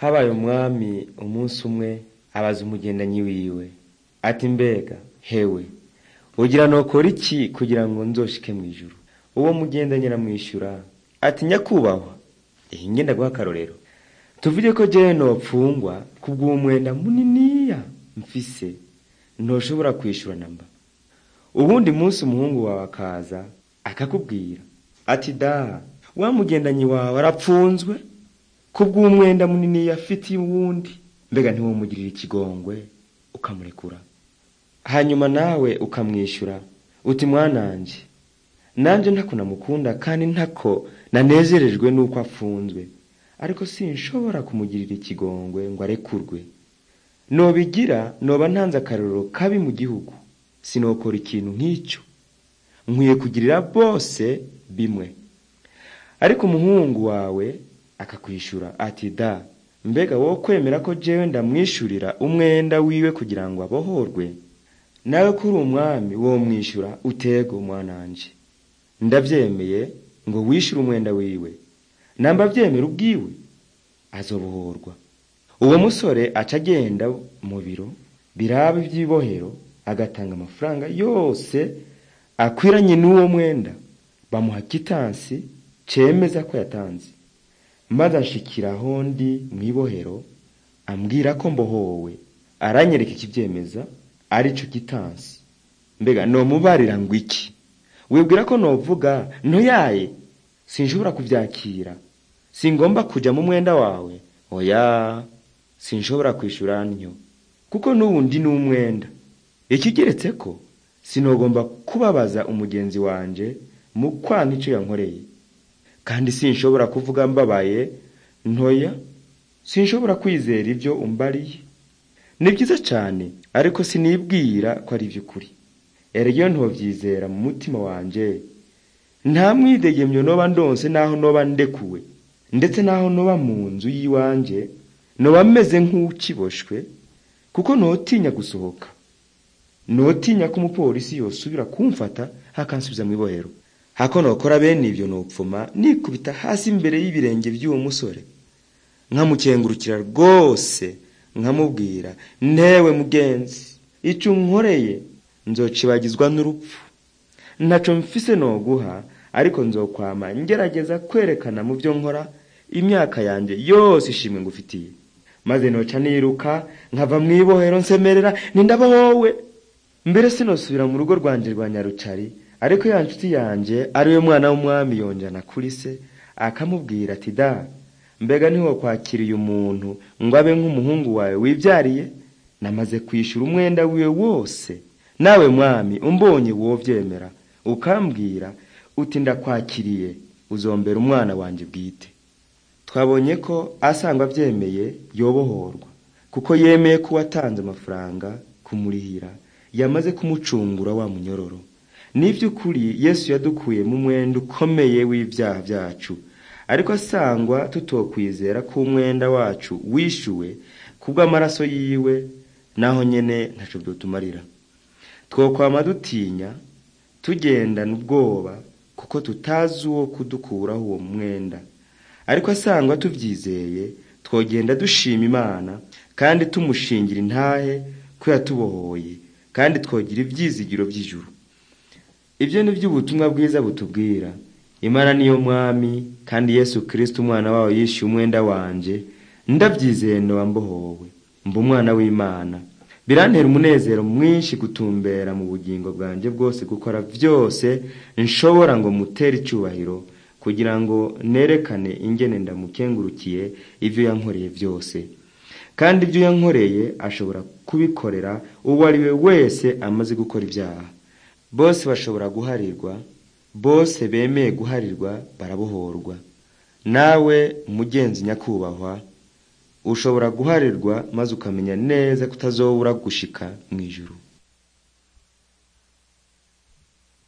habaye umwami umunsi umwe abaza umugendanyi wiwe ati mbega hewe ugira nokora iki kugira ngo nzoshike mw'ijuru uwo mugendanyi aramwishyura ati nyakubahwa iyi ngenda guha akarorero tuvuge ko jewe nopfungwa kubw'umwenda muniniya mfise ntoshobora kwishura namba ubundi munsi umuhungu wawe akaza akakubwira ati da wa mugendanyi wawe arapfunzwe kubw'umwenda munini yafitiye uwundi mbega ntiwumugirira ikigongwe ukamurekura hanyuma nawe ukamwishyura uti mwananje nanje ntako namukunda kandi ntako nanezerejwe n'uko afunzwe ariko sinshobora kumugirira ikigongwe ngo arekurwe nobigira noba ntanze akarorero kabi mu gihugu sinokora ikintu nk'icyo nkwiye kugirira bose bimwe ariko umuhungu wawe akakwishura ati da mbega wowe kwemera ko jewe ndamwishurira umwenda wiwe kugira ngo abohorwe nawe kuri umwami wo mwishura utego mwananje ndavyemeye ngo wishyure umwenda wiwe namba vyemera ubwiwe azobohorwa uwo musore aca agenda mu biro biraba ivy'ibohero agatanga amafaranga yose akwiranye n'uwo mwenda bamuha kitansi cemeza ko yatanze maze anshikira aho ndi mw'ibohero ambwira ko mbohowe aranyereka ikivyemeza arico kitansi mbega nomubarira ngo iki wibwira ko novuga ntoyaye sinshobora kuvyakira singomba kuja mu mwenda wawe oya sinshobora kwishura ntyo kuko n'ubu ndi n'umwenda ikigeretse ko sinogomba kubabaza umugenzi wanje mu kwanka ico yankoreye kandi sinshobora kuvuga mbabaye ntoya sinshobora kwizera ivyo umbariye ni vyiza cane ariko sinibwira ko ari vy'ukuri erega iyo ntovyizera mu mutima wanje nta mwidegemyo noba ndonse naho noba ndekuwe ndetse naho noba mu nzu y'iwanje noba meze nk'ukiboshwe kuko notinya gusohoka notinya ko umupolisi yosubira kumfata hakansubiza mw'ibohero hako nokora bene ivyo nopfuma nikubita hasi imbere y'ibirenge vy'uwo musore nkamukengurukira rwose nkamubwira ntewe mugenzi ico unkoreye nzocibagizwa n'urupfu ntaco mfise noguha ariko nzokwama ngerageza kwerekana mu vyo nkora imyaka yanje yose ishimwe ngufitiye maze noca niruka nkava mw'ibohero nsemerera nindabohowe mbere sinosubira mu rugo rwanje rwa nyarucari ariko ya nshuti yanje ariwe mwana w'umwami yonjana kuri se akamubwira ati da mbega ntiwokwakiriye umuntu ngo abe nk'umuhungu wawe wivyariye namaze kwishura umwenda wiwe wose nawe mwami umbonye wovyemera ukambwira uti ndakwakiriye uzombera umwana wanje bwite twabonye ko asangwa avyemeye yobohorwa kuko yemeye ko watanze amafaranga kumurihira yamaze kumucungura wa munyororo nivy'ukuri yesu yadukuye mu mwenda ukomeye w'ivyaha vyacu ariko asangwa tutokwizera ko umwenda wacu wishuwe kubw'amaraso yiwe naho nyene ntaco vyotumarira twokwama dutinya tugendana ubwoba kuko tutazi uwo kudukuraho uwo mwenda ariko asangwa tuvyizeye twogenda dushima imana kandi tumushingira intahe ko yatubohoye kandi twogira ivyizigiro vy'ijuru ibyo ni byo ubutumwa bwiza butubwira imana niyo mwami kandi yesu kristo umwana wawe yishyuye umwenda wanje ndabyizeye noba mbohowe mba umwana w'imana birantera umunezero mwinshi gutumbera mu bugingo bwanjye bwose gukora vyose nshobora ngo mutere icubahiro kugira ngo nerekane ingene ndamukengurukiye ivyo yankoreye vyose kandi ibyo yankoreye ashobora kubikorera uwo ari we wese amaze gukora ibyaha bose bashobora guharirwa bose bemeye guharirwa barabohorwa nawe mugenzi nyakubahwa ushobora guharirwa maze ukamenya neza ko utazobura gushika mw'ijuru